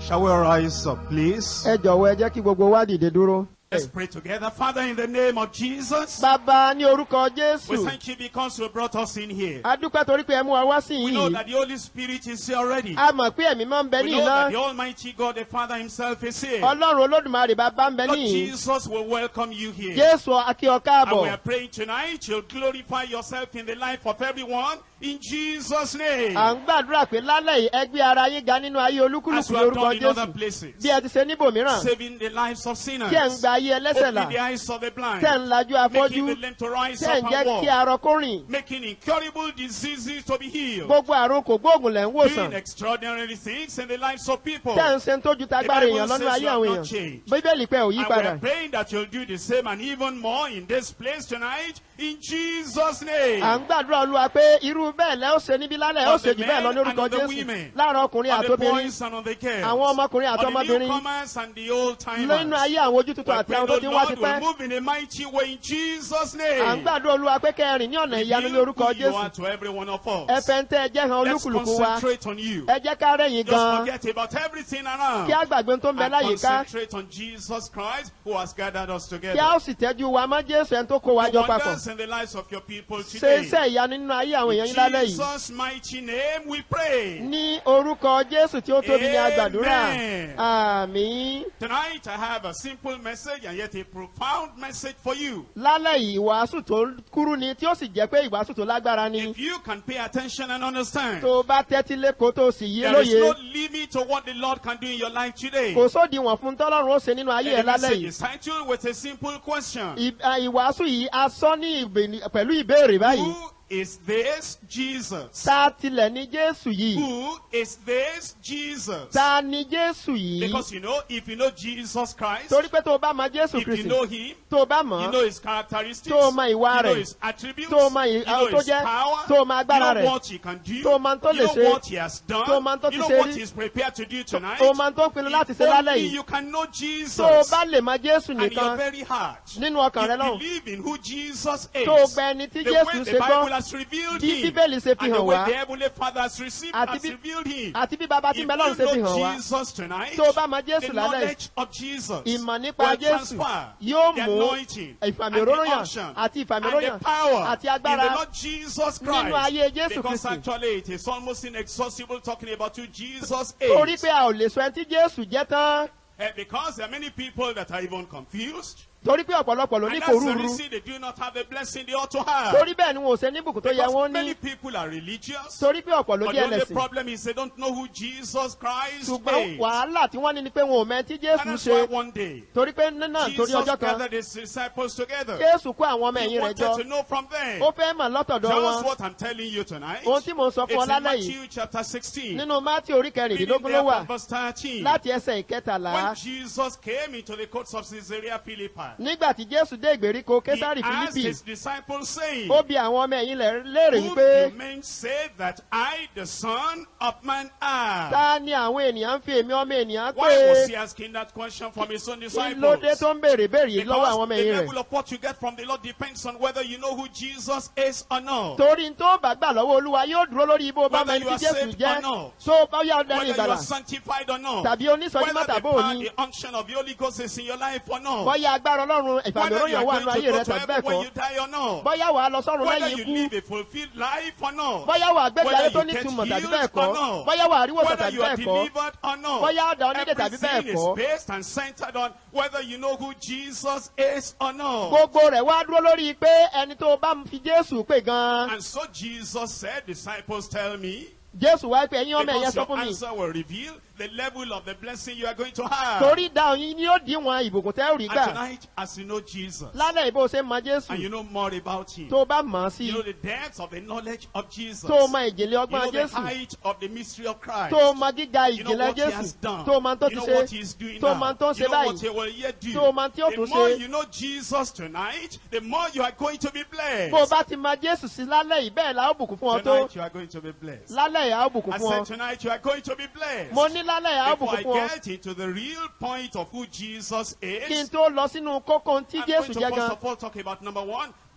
Shall we rise up, please? ẹ jọ̀wọ́ ẹ jẹ́ kí gbogbo wa dìde dúró. Let's pray together. Father, in the name of Jesus, bàbá ní orúkọ we jésù thank you because you brought us in here. a dúpẹ́ torí pé ẹ mú wa wá sí We know yìí that the Holy Spirit is here already. a mọ̀ pé ẹ̀mí máa ń bẹ We ní know that iná the Almighty God, the Father Himself, is here. ọlọ́run olódùmarè bàbá ń bẹ Lord níyì Jesus will welcome you here. jésù akí ọ And we káàbọ̀ are praying tonight, you'll glorify yourself in the life of everyone in Jesus' name. à ń gbàdúrà pé lálẹ́ yìí ẹgbẹ́ ara yín ga nínú ayé As olúkúlùkù we have lórúkọ done in other jésù places, bí ẹ ti ṣe níbòmíràn saving the lives of sinners, tí ẹ̀ ń gba ayé ẹlẹ́sẹ̀ là opening the eyes of the blind, tẹ̀ ń lajú afọ́jú making the lame to rise tẹ̀ up ń jẹ́ and kí walk, arọ kó rìn making incurable diseases to be healed, gbogbo àrùn kò gbóògùn lẹ̀ ń doing wòsàn extraordinary things in the lives of people. tẹ̀ ń ṣe tó ju tagbára The Bible èèyàn lọ́nà says ayé you have àwọn not èèyàn changed. bíbélì pé ò yí And we padà are praying that you'll do the same and even more in this place tonight in Jesus' name. à ń gbàdúrà olúwa pé irú bẹ́ẹ̀ lẹ́ ó ṣe níbí lálẹ́ ó On ṣe the jù bẹ́ẹ̀ lọ men lórúkọ and on the jésù women. láàrin ọkùnrin on the àtobìnrin boys and on the girls, àwọn ọmọkùnrin on the àtọmọbìnrin newcomers and the old nínú timers. ayé àwọn ojú tuntun àti àwọn tó ti ń wá Lord tipẹ́ will move in a mighty way in Jesus' à ń name. gbàdúrà olúwa pé kẹrin ní ọ̀nà ìyanu ní Reveal orúkọ who you are jésù to every one of us. ẹ fẹ́ ń tẹ́ ẹ jẹ́ hàn Let's olúkúlùkù wa concentrate on you. ẹ jẹ́ ká rẹ̀yìn Just gan forget about everything around. kí á gbàgbé tó ń bẹ And láyìíká concentrate on Jesus Christ who has gathered us kí á together. ó sì tẹ́jú wa mọ́ jésù ẹni tó kó wa Do jọ papọ̀ wonders in the lives of your people ṣe today. iṣẹ́ ìyanu nínú ayé àwọn èèyàn In yín lálẹ́ yìí Jesus' mighty name we pray. ní orúkọ jésù tí ó tóbi ní agbàdúrà Amen. àmín Tonight I have a simple message and yet a profound message for you. lálẹ́ yìí ìwàásù tó kúrú ni tí ó sì jẹ́ pé ìwàásù tó lágbára ni If you can pay attention and understand, tó o bá tẹ́tí lẹ́kọ̀ọ́ tó o sì yé there is lóye no limit to what the Lord can do in your life today. kò sódiwọ̀n fún tọ́lọ́run ó ṣe nínú ayé ẹ And the lálẹ́ message yìí is titled with a simple question. Ì- à, ìwàásù yìí a sọ ní ìbè- pẹ̀lú ìbéèrè báyìí Who is this Jesus? ta tilẹ̀ ní jésù yìí Who is this Jesus? ta ni jésù yìí Because you know, if you know Jesus Christ, torí pé tó o bá mọ jésù if you kristi know Him, tó o bá you mọ̀ know His characteristics, Tó o mọ ìwà you know rẹ̀. His attributes, Tó o mọ ì- you know tó His jẹ́. power, Tó o mọ you agbára know rẹ̀. what He can do, Tó o mọ tó you lè know ṣe. what He has done, Tó o mọ tó you ti know ṣe what rí. He's prepared to do tonight. tó o mọ tó pinnu láti If ṣe lálẹ́ only yìí you can know Jesus tó o bá lè mọ jésù and your nìkan very heart. nínú ọkàn rẹ You lọ́hùn believe in who Jesus is. tó o gba ẹni tí the jésù way ṣe the Bible gbọ́ has revealed bí him. bíbélì ṣe fi and the hàn way wá the heavenly Father has received Àti has bí- revealed him. àti bí baba tí If ń bẹ lọ́run ṣe fi you hàn know wá Jesus tonight, Tó o bá mọ Jésù the lálẹ́ yìí, knowledge of Jesus ìmọ̀ nípa will jésù transfer yóò the mú anointing ìfàmì and the òróró yàn unction àti ìfàmì and òróró the yàn power àti in the agbára Lord Jesus nínú Christ. ayé Jésù Because Kristi. actually it is almost inexhaustible talking about who Jesus torí is. pé a ò lè sọ ẹni tí jésù jẹ́ tán Eh, because there are many people that are even confused. torí pé ọ̀pọ̀lọpọ̀ ló ní And kò that's the rúru reason they do not have the blessing they ought to have. torí bẹ́ẹ̀ ni wọn ò ṣe níbùkún tó yẹ Because wọ́n many ní people are religious. torí pé ọ̀pọ̀ ló But jẹ́ the only ẹlẹ́sìn problem is they don't know who Jesus Christ ṣùgbọ́n is. wàhálà tí wọ́n ní ni pé wọn ò mọ ẹni tí jésù And that's why ṣe one day, torí pé náà torí Jesus ọjọ́ kan gathered his disciples together. jésù kó àwọn ọmọ He ẹ̀yìn rẹ̀ wanted jọ to know from them. ó fẹ́ mọ̀ lọ́tọ̀dọ̀ Just wọn what I'm telling you tonight. ohun tí mò ń sọ fún ọ It's in lálẹ́ yìí Matthew chapter 16. nínú mátí orí Reading kẹrìndínlógún there ló wà from verse 13. láti ẹsẹ̀ ìkẹtàlá When Jesus came into the courts of Caesarea Philippi, nígbà tí jésù dé ìgbèríko he késárì asked fílípì his disciples saying, ó bi àwọn ọmọ ẹ̀yìn rẹ̀ léèrè Who wípé do men say that I, the Son of Man, am? ta ni àwọn ènìyàn ń fi èmi ọmọ ènìyàn Why was he pé asking that question from his own kí ló dé disciples? tó ń béèrè béèrè yìí lọ́wọ́ àwọn Because ọmọ the ẹ̀yìn level rẹ̀ of what you get from the Lord depends on whether you know who Jesus is or not. torí tó bá gbà lọ́wọ́ olúwa yóò dúró lórí ibo bá Whether mẹ́ni you tí are jésù saved jẹ́ or not. tó bá yá ọdẹ ní Whether you ìgbàlà are sanctified or not. tàbí onísọjí Whether mọ́tàbó the power, òní the unction of the Holy Ghost is in your life or not. bọ́yá agbára ọlọ́run Whether you ìfàmìróyàn are wà going nínú to ayé go rẹ to tàbí heaven bẹ́ẹ̀ when kọ́ you die or not. bọ́yá wàá lọ sọ́run Whether lẹ́yìn you ikú live a fulfilled life or not. bọ́yá wàá gbẹ́gbẹ́ Whether ayé tó you ní get túmọ̀ tàbí healed bẹ́ẹ̀ kọ́ or not. bọ́yá wàá ríwòsàn Whether tàbí you are bẹ́ẹ̀ kọ́ delivered or not. bọ́yá ọ̀dà onídé tàbí bẹ́ẹ̀ Everything is kọ́ based and centered on whether you know who Jesus is or not. gbogbo rẹ̀ wá dúró lórí pé ẹni tó bá fi jésù pè gan And so Jesus said, disciples tell me, jésù wá pé ẹ̀yin ọmọ ẹ̀yẹ because sọ your fún mi answer will reveal the level of the blessing you are going to have. torí dáhùn yín ni ó díwọ̀n ìbùkún tẹ́ ò rí And gbà tonight, as you know Jesus, lálẹ́ ìbò ṣe mọ and jésù you know more about him, tó bá mọ̀ ọ́ sí you know the depth of the knowledge of Jesus, tó mọ ìjìnlẹ̀ you ọgbọ́n know the jésù height of the mystery of Christ, tó mọ gíga you know ìjìnlẹ̀ what he jésù has done, tó mọ tó you ti know ṣe what he is doing tó now, mọ tó ń you ṣe know what báyìí he will yet do. tó mọ tí ó The tún more ṣe you know Jesus tonight, the more you are going to be blessed. bó o bá ti mọ jésù sí lálẹ́ yìí bẹ́ẹ̀ la ó bùkún fún ọ tó Tonight you are going to be blessed. lálẹ́ yìí a ó bùkún I fún said ọ tonight you are going to be blessed. mo ní lálẹ́ yìí a ó Before bùkún I fún ọ get into the real point of who Jesus kí n is, tó lọ sínú kókó tí I'm going jésù to jẹ́ first gan of all talk about number one,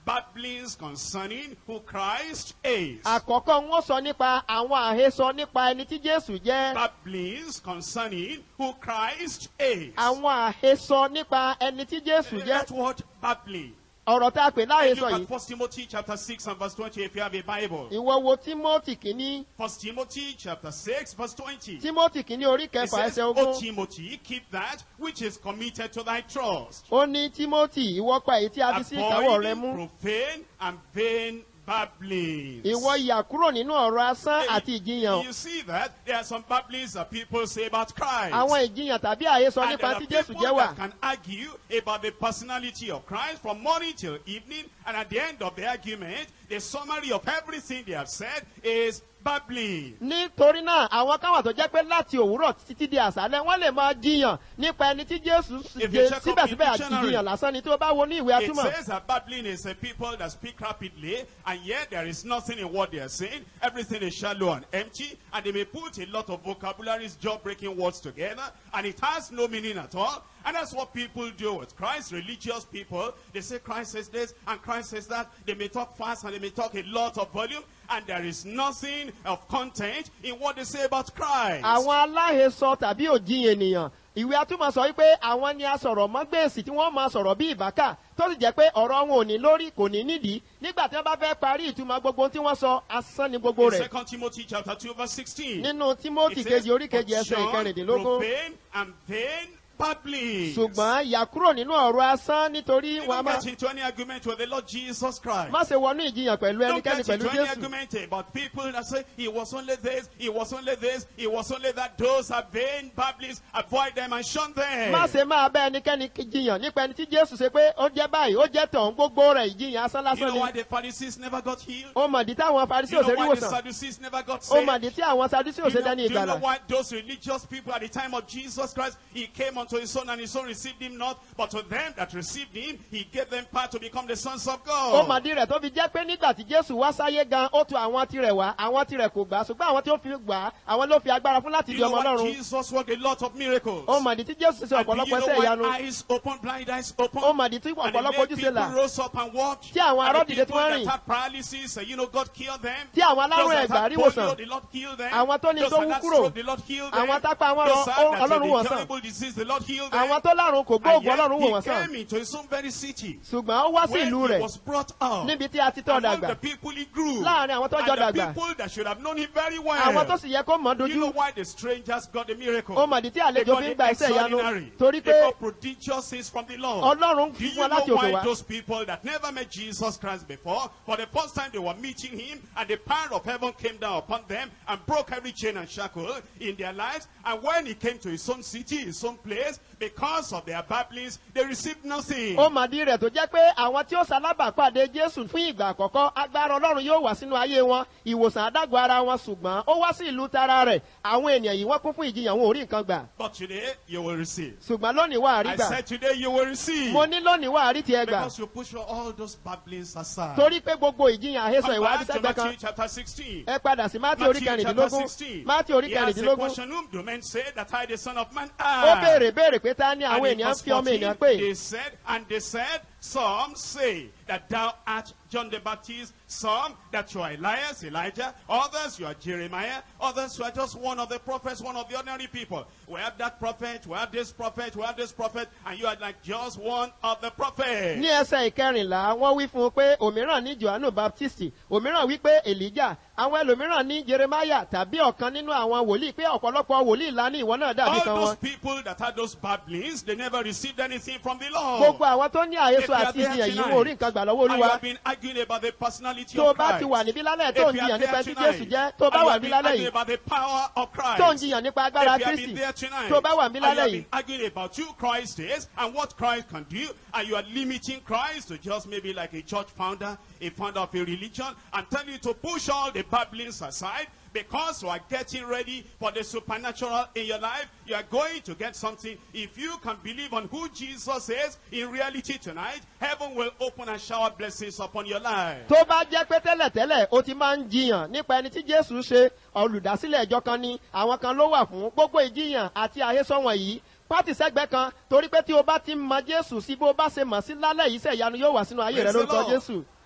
babblings concerning who Christ is. àkọ́kọ́ wọ́n sọ nípa àwọn àhesọ nípa ẹni tí jésù jẹ́ Babblings concerning who Christ is. àwọn àhesọ nípa ẹni tí jésù jẹ́ That word babbling. ọ̀rọ̀ tá a pè Hey, láhesọ look yìí at 1 Timothy chapter 6 and verse 20 if you have a Bible. ìwọ wo timothy kìíní 1 Timothy chapter 6 verse 20. timothy kìíní orí It kẹfà says, ẹsẹ O ogún Timothy, keep that which is committed to thy trust. ó ní timothy ìwọ pa èyí tí a fi sí ìkáwọ́ rẹ mú Avoiding profane and vain babblings. ìwọ yà kúrò nínú ọ̀rọ̀ asán Hey, àti ìjiyàn You see that there are some babblings that people say about Christ. àwọn ìjiyàn tàbí àhesọ And nípa there are tí jésù people jẹ́ wà that can argue about the personality of Christ from morning till evening, and at the end of the argument, the summary of everything they have said is babbling. nítorí náà àwọn kan wà tó jẹ́ pé láti òwúrọ̀ títí di àṣálẹ́ wọ́n lè máa jiyàn nípa ẹni tí jésù If you jẹ check up síbẹ̀síbẹ̀ in àti dictionary, ìjiyàn lásán ni tí ó bá wo ní ìwé It atúmọ̀ says that babbling is a people that speak rapidly, and yet there is nothing in what they are saying. Everything is shallow and empty, and they may put a lot of vocabularies, jaw-breaking words together, and it has no meaning at all. And that's what people do with Christ, religious people. They say Christ says this, and Christ says that. They may talk fast, and they may talk a lot of volume, and there is nothing of content in what they say about Christ. àwọn aláhesọ tàbí òjiyàn ènìyàn ìwé atúmọ̀ sọ wípé àwọn ni asọ̀rọ̀ mọ́gbèsì tí wọ́n máa sọ̀rọ̀ bí ìbákà tó sì jẹ́ pé ọ̀rọ̀ wọn ò ní lórí kò ní nídìí nígbà tí wọ́n bá fẹ́ parí ìtumọ̀ gbogbo ohun tí wọ́n sọ asán ni gbogbo In rẹ̀ 2 Timothy chapter 2 verse 16. nínú timothy It says, kejì orí kejì "But ẹsẹ̀ shun ìkẹrìndínlógún profane and vain babblings. ṣùgbọ́n yà kúrò nínú ọ̀rọ̀ asán nítorí You wọn a don't máa get into any argument with the Lord Jesus Christ. má ṣe wọnú ìjiyàn pẹ̀lú Don't ẹnikẹ́ni get pẹ̀lú into any jésù argument about people that say he was only this, he was only this, he was only that. Those are vain babblings. Avoid them and shun them. má ṣe máa bá ẹnikẹ́ni jiyàn nípa ẹni tí jésù ṣe pé ó jẹ́ báyìí ó jẹ́ tọ̀hún gbogbo rẹ̀ ìjiyàn asán You lásán know why ni the Pharisees never got healed? ó mọ̀dí táwọn farisí You know òṣèré why the ìwòsàn Sadducees never got ó saved? mọ̀dí tí àwọn sadúsí Do you, òṣèré know, dání do you know ìgbàlà why those religious people at the time of Jesus Christ, he came unto his son and his son received him not, but to them that received him, he gave them power to become the sons of ó God. mọ̀dí rẹ̀ tó fi jẹ́ pé nígbà tí jésù wá sáyé gan ó tu àwọn tirẹ̀ wá àwọn tirẹ̀ kò gbà ṣùgbọ́n àwọn tí ó fi gbà á àwọn ló fi agbára fún láti Do di you know ọmọ why ọlọ́run Jesus worked a lot of miracles? ó mọ̀dí tí jésù ṣe And do ọ̀pọ̀lọpọ̀ you know ẹsẹ̀ ìyanu why eyes open, blind eyes open? ó mọ̀dí tí And he ọ̀pọ̀lọpọ̀ made ojú ṣe people là rose up and walked. Tí àwọn And arọ́ the dìde tí people wọ́n that rìn. had paralysis, uh, you know, God killed them. Tí àwọn alárùn Those that ẹ̀gbà had rí polio, wòsàn. the Lord healed them. Àwọn tó ní Those tó that wú had kúrò. stroke, the Lord healed them. Àwọn tápá wọn Those rọ- that ó- had Ọlọ́run wò wọ́n the sàn. incurable disease, the Lord healed them. àwọn tó lárùn kò And gbóògùn yet ọlọ́run wò wọ́n he sàn came into his own very city. ṣùgbọ́n ó wá sí When ìlú he rẹ̀ was brought up. níbi tí a ti tọ́ Among dàgbà the people he grew. Láàrin àwọn tó jọ And the dàgbà. people that should have known him very well. àwọn tó sì yẹ kó mọ̀ Do you know dojú why the strangers got the miracle? ó mọ̀dí tí They àlejò got fi ń the gba iṣẹ́ ìyanu extraordinary. torí They pé got prodigious things from the Lord. ọlọ́run Do fi you fún wọn know láti òkè why wá those people that never met Jesus Christ before, for the first time they were meeting him, and the power of heaven came down upon them and broke every chain and shackle in their lives. And when he came to his own city, his own place, because of their babblings, they received nothing. ó mọ̀dí rẹ̀ tó jẹ́ pé àwọn tí ó ṣalábàápàdé jésù fún ìgbà àkọ́kọ́ agbára ọlọ́run yóò wá sínú ayé wọn ìwòsàn àdágọ́ ara wọn ṣùgbọ́n ó wá sí ìlú tara rẹ̀ àwọn ènìyàn yìí wọ́n kún fún ìjiyàn wọn ò rí nǹkan gbà But today, you will receive. ṣùgbọ́n lónìí wà á rí I gbà said today you will receive. mo ní lónìí wà á rí tiẹ̀ gbà Because you push all those babblings aside. torí pé gbogbo ìjiyàn àhesọ Come ìwádìí back to sẹ́gbẹ́ kan Matthew chapter 16. ẹ padà sí mátí orí Matthew chapter kẹrìndínlógún 16. mátí orí He asked a kẹrìndínlógún question, whom do men say that I, the son of man, ó am? béèrè béèrè pé ta ni And àwọn in ènìyàn verse fi ọmọ 14, ènìyàn pè They said, and they said, some say that thou art John the Baptist, some that you are Elias, Elijah, others you are Jeremiah, others you are just one of the prophets, one of the ordinary people. We have that prophet, we have this prophet, we have this prophet, and you are like just one of the prophets. ní ẹsẹ̀ ìkẹrìnlá wọ́n wí fún un pé òmíràn ní johannu baptisti òmíràn wí pé elijah àwọn ẹlòmíràn ní jeremiah tàbí ọ̀kan nínú àwọn wòlíì pé ọ̀pọ̀lọpọ̀ wòlíì ńlá ní ìwọ náà dàbí All kan those wọn. people that had those babblings, they never received anything from the Lord. gbogbo àwọn tó ní àhesọ If you are àti there ìjìyàn yìí tonight, wọn ò rí nǹkan gbà lọ́wọ́ And you olúwa have been arguing about the personality tó o of bá Christ. ti wà níbí lálẹ́ tó If ń you are jiyàn nípa there tí tonight, jésù jẹ́ tó o bá and you wà have níbí been lálẹ́ arguing yìí about the power of Christ. tó ń jiyàn nípa If agbára you have kristi been there tonight, tó o bá wà níbí and you have lálẹ́ been yìí arguing about who Christ is and what Christ can do, and you are limiting Christ to just maybe like a church founder, a founder of a religion, and tell you to push all the babblings aside because you are getting ready for the supernatural in your life. You are going to get something. If you can believe on who Jesus is in reality tonight, heaven will open and shower blessings upon your life. tó bá jẹ́ pé tẹ́lẹ̀tẹ́lẹ̀ o ti máa ń jiyàn nípa ẹni tí jésù ṣe olùdásílẹ̀ ẹjọ́ kan ni àwọn kan ló wà fún gbogbo ìjiyàn àti àhesọ wọ̀nyí pátì sẹ́gbẹ́ kan torí pé tí o bá ti mọ jésù sí bó bá ṣe mọ̀ sí lálẹ́ yìí sẹ̀yanu yóò wà sínú ayé rẹ Praise the lórúkọ Lord. jésù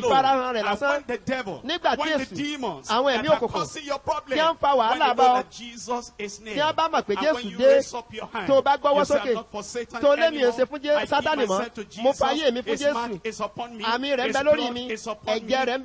ìfarahàn rẹ̀ And lásán when the devil, Nígbà tí when the Èṣù, demons àwọn that ẹ̀mí are òkùnkùn, causing your problem, tí wọ́n ń fa when wàhálà you bá know ọ, that Jesus is near, tí wọ́n bá mọ̀ pé and when Jésù you dé, raise up your hand, tó o bá gbọ́wọ́ you say, sókè, "I'm not for Satan tó lémi ò anymore. ṣe fún Jé- I give Sátánì mọ́, myself to mo Jesus. fa ayé mi fún His Jésù. mark is upon me. àmì rẹ̀ ń His bẹ lórí blood mi is upon ẹ̀jẹ̀ rẹ̀ ń bẹ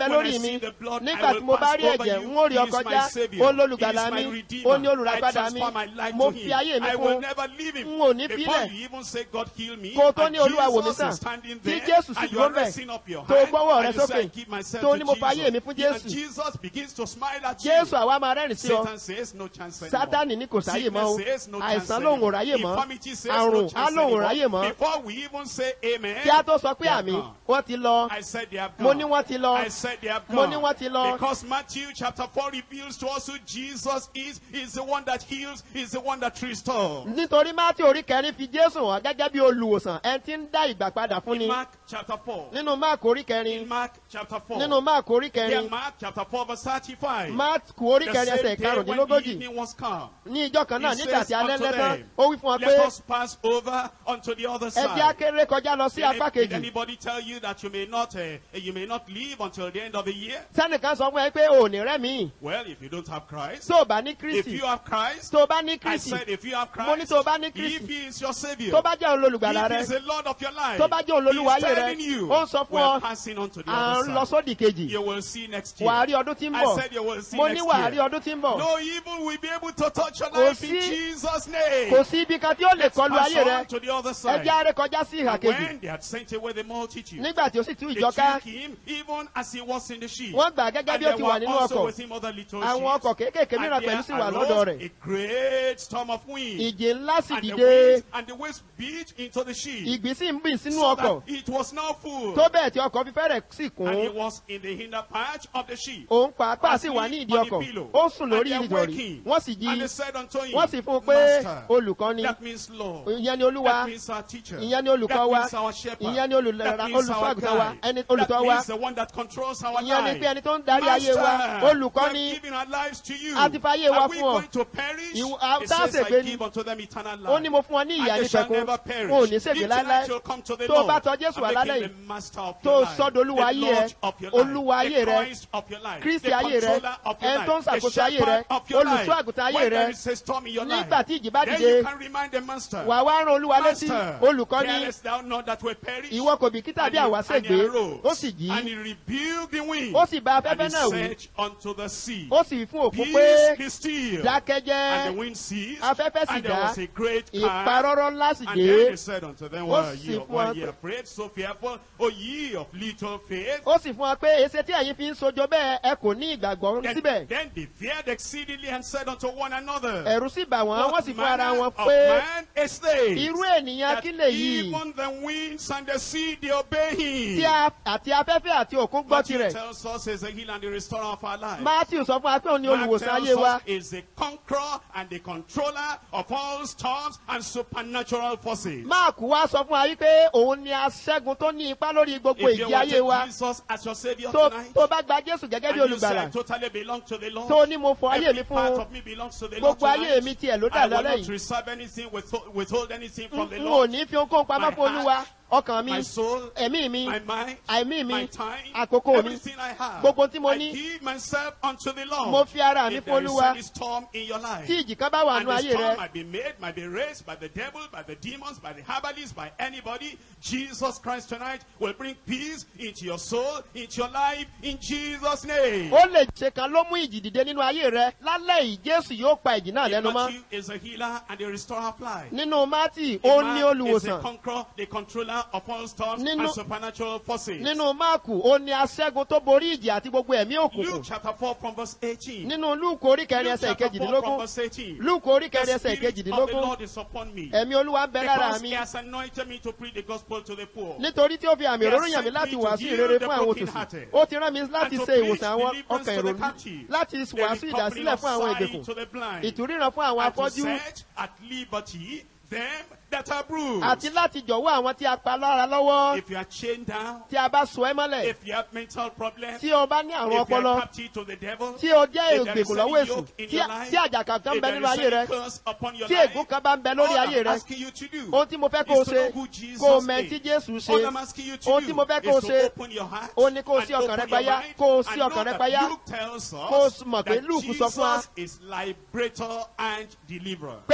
bẹ When lórí I mi see the blood, nígbà I tí will mo bá pass rí over ẹ̀jẹ̀ you. n ó rí He ọ is my kọjá Savior. ó lólùgbàlà He is my mi Redeemer. ó ní olùràpadà I mi transfer my life mo to fi him. ayé mi I will fún never leave him. n ò ní Before fílẹ̀ you even say God heal me, kó o tó and ní olúwa wò mí Jesus sàn is standing tí there, jésù sì and you dúró are bẹ́ẹ̀ raising up your tó hand, gbọ́wọ́ rẹ and you say, sókè I give myself tó to ní mo fa ayé mi Jesus. fún And jésù Jesus begins to smile at you. jésù àwa máa rẹ́rìn sí ọ Satan says no chance anymore. sátánì ní kò sáyè mọ́ o Sickness says no chance àìsàn lòun ò anymore. ráyè mọ́ Infirmity says àrùn no á chance lòun ò anymore. ráyè mọ́ Before we even say amen, kí a tó sọ pé they are àmì gone. wọ́n ti lọ I said they have mo gone. ní wọ́n ti lọ I said they have Mo gone. ní wọ́n ti lọ. Because Matthew chapter 4 reveals to us who Jesus is. He's the one that heals. He's the one that restores. nítorí mátí orí kẹrin fi jésù hàn gẹ́gẹ́ bí olùwòsàn ẹni tí ń dá ìgbà padà fún ni In Mark chapter 4. nínú máàkù orí In kẹrin Mark chapter 4. nínú máàkù orí Yeah, kẹrin Mark chapter 4 verse 35. máàkù orí The kẹrin same ẹsẹ̀ day when the karùndínlógójì evening was come. ní ìjọ kan náà He nígbà says tí alẹ́ unto lẹ́tàn them, ó wí fún wọn Let pé us pass over unto the other ẹ jẹ́ side. akéré kọjá lọ sí Did apá any- did kejì anybody tell you that you may not uh, you may not leave until the end of the year? sẹ́nìkan sọ fún ẹ pé ò ní rẹ́mi Well, if you don't have Christ, tó o bá ní if kristi you have Christ, tó o bá ní I kristi said if you have mo ní Christ, tó o bá ní if kristi he is your savior, tó bá jẹ́ òun lolùgbàlà if he rẹ is the Lord of your life, tó bá jẹ́ òun lolúwa he's ayé rẹ telling you, ó ń sọ fún we're ọ passing on to the à ń other lọ side. sódì kejì You will see next year. wà á rí ọdún tí ń I bọ̀ said you will see mo ní next wà á rí year. ọdún tí ń bọ̀ No evil will be able to touch your Kò life in sí- Jesus' name. kò sí ibi kan tí ó lè Let's kọlu pass ayé rẹ on to the other ẹ side. jẹ́ aré kọjá sí ìhà And kejì when they had sent away the multitude, nígbà tí ó sì tú they ìjọ ká took him even as he was in the sheep. wọ́n gbà á gẹ́gẹ́ And bí ó there ti wà were nínú also ọkọ̀ with him other little àwọn ships. ọkọ̀ kéékèèké And mìíràn there pẹ̀lú sì wà arose lọ́dọ̀ rẹ̀ a great storm of wind. ìjì ńlá sì And the, dìde winds, and the waves beat into the ship. ìgbì sì ń bì sínú so ọkọ̀ that it was now full. tó bẹ́ẹ̀ tí ọkọ̀ fi fẹ́rẹ̀ sì kún and he was in the hinder part of the ship. òun pàápàá sì asleep wà ní ìdí on the ọkọ̀ pillow. ó sùn lórí And they ìdọ̀rí waking. wọ́n sì jí And they said unto him, wọ́n sì fún un pé Master, olùkọ́ ni that means Lord. ìyẹn ni olúwa That means our teacher. ìyẹn ni olùkọ́ That wa means our shepherd. ìyẹn ni olùlera That means olùṣọ́ our àgùntàn wa guide. ẹni That olùtọ́ wa means the one that controls our ìyẹn ni life. pé ẹni tó ń darí ayé wa Master, olùkọ́ we have ni given our lives to you. A ti fi ayé wa Are we fún ọ. going to perish? Ìwọ- a- It tá a says, ṣègbé I ni. give unto them eternal ó ní life. mo fún ọ ní ìyá And ní they shall pẹ̀kun never perish. wọn ò ní ṣègbè If tonight láéláé you'll come to the tó o Lord bá tọ Jésù and wá make him lálẹ́ the yìí, master of tó your o life, sọ́dọ̀ Olúwa the ayé rẹ, Lord of your Olúwa life, ayé the rẹ, Christ of your life, Kristi the ayé rẹ, controller of your ẹni tó ń life, the ṣàkóso ayé rẹ, shepherd of your life. olùṣọ́ àgùntàn ayé When rẹ. there is a storm in your life, nígbà tí ìjì bá then dìde you can remind the master, wà wá rán olúwa létí Master, olùkọ́ ní carest thou not that we perish? ìwọ kò bìkítà And bí he- àwa and he ṣègbè arose, ó sì jí and he rebuked the wind, ó sì bá and afẹ́fẹ́ he náà wí said unto the sea, ó sì wí fún òkú Peace pé be still. dákẹ́jẹ́ And the wind ceased, afẹ́fẹ́ sì and there dá was a great calm. ìparọ́rọ́ ńlá sì And dé then he said unto them, Ó Why are sì ye, fún why wa ye pé- afraid, so fearful, O ye of little faith? ó sì fún wa pé èsè tí ẹ̀yin fi ń sojo bẹ́ẹ̀ ẹ kò ní ìgbàgbọ́ Then, síbẹ̀ then they feared exceedingly and said unto one another, ẹ̀rù sì bà wọ́n wọ́n What sì fún ara manner wọn of pé man is this? irú ènìyàn that kí lèyí even the winds and the sea they obey him. tí a àti afẹ́fẹ́ àti òkun gbọ́ Matthew tirẹ̀ tells us he's the healer and the restorer of our life. matthew sọ fún wa pé òun ni Mark olùwòsàn tells ayé wa us is the conqueror and the controller of all storms and supernatural forces. mark wá sọ fún wa wípé òun ni aṣẹ́gun tó ní ipá lórí gbogbo If you ìjì want ayé wa Jesus as your savior tó tonight, tó bá gba jésù gẹ́gẹ́ bí and you say, I olùgbàlà totally belong to the Lord. tó ní mo fọ ayé Every mi part fún of me belongs to the Lord gbogbo ayé tonight. mi tiẹ̀ ló dà I will lálẹ́ not yìí reserve anything, withhold, withhold anything from the n ò Lord. ní fi ohunkóhun pamọ́ My fún olúwa ọkàn mi My soul, ẹ̀mí mi my mind, àìmí mi my time, àkókò mi everything I have. gbogbo tí mo I ní give myself unto the Lord. mo fi ara mi If fún there is olúwa any storm in your life, tí ìjì kan bá wà and nù the ayé storm rẹ might be made, might be raised by the devil, by the demons, by the herbalists, by anybody. Jesus Christ tonight will bring peace into your soul, into your life, in Jesus' name. ó lè ṣe kan ló mú ìjì dìde nínú ayé rẹ lálẹ́ yìí jésù yóò pa ìjì náà In lẹ́nu mọ́ Matthew is a healer and a restorer of life. nínú mátì In ó Mark ní is the olùwòsàn conqueror, the controller of all storms Nínú- and supernatural forces. nínú máàkù ó ní aṣẹ́gun tó borí ìjì àti gbogbo ẹ̀mí Luke òkùnkùn chapter 4 from verse 18. nínú lúùkù orí kẹrin Luke ẹsẹ̀ chapter 4 from ìkejìdínlógún verse 18. lúùkù orí The kẹrin ẹsẹ̀ Spirit of the ìkejìdínlógún Lord is upon me. ẹ̀mí olúwa ń bẹ lára Because mi he has anointed me to preach the gospel to the poor. nítorí tí ó fi àmì He has òróró yàn mí sent láti me to wàásù heal ìrere the fún àwọn brokenhearted, òtòṣì ó ti rán mi láti and to ṣe preach ìwòsàn àwọn deliverance ọkàn to the ìrònú captive, láti the wàásù recovering ìdásílẹ̀ of fún àwọn sight ìgbèkùn to the blind, ìtúríran fún àwọn and to afọ́jú set at liberty them that are bruised. àti láti jọ̀wọ́ àwọn tí a pa lára lọ́wọ́ If you are chained down, tí a bá sọ ẹ́ mọ́lẹ̀ if you have mental problems, tí o bá ní àrùn if you ọpọlọ are captive to the devil, tí o jẹ́ if there is ìgbèkùn lọ́wọ́ any èṣù yoke in tí your life, tí àjàkà kan if bẹ there nínú is ayé rẹ any curse upon your tí life, ègún kan bá ń bẹ lórí all ayé I'm rẹ asking you to do ohun tí mo fẹ́ kó o is to ṣe know who Jesus kó o mẹ tí is. jésù All ṣe I'm asking you to ohun do tí mo fẹ́ kó o is to ṣe open your heart ó ní kó o and sí ọkàn open rẹ your payá mind kó o and sí know ọkàn rẹ that payá Luke tells Kó o us mọ̀ pé that Luke sọ fún wa Jesus is liberator and deliverer. pé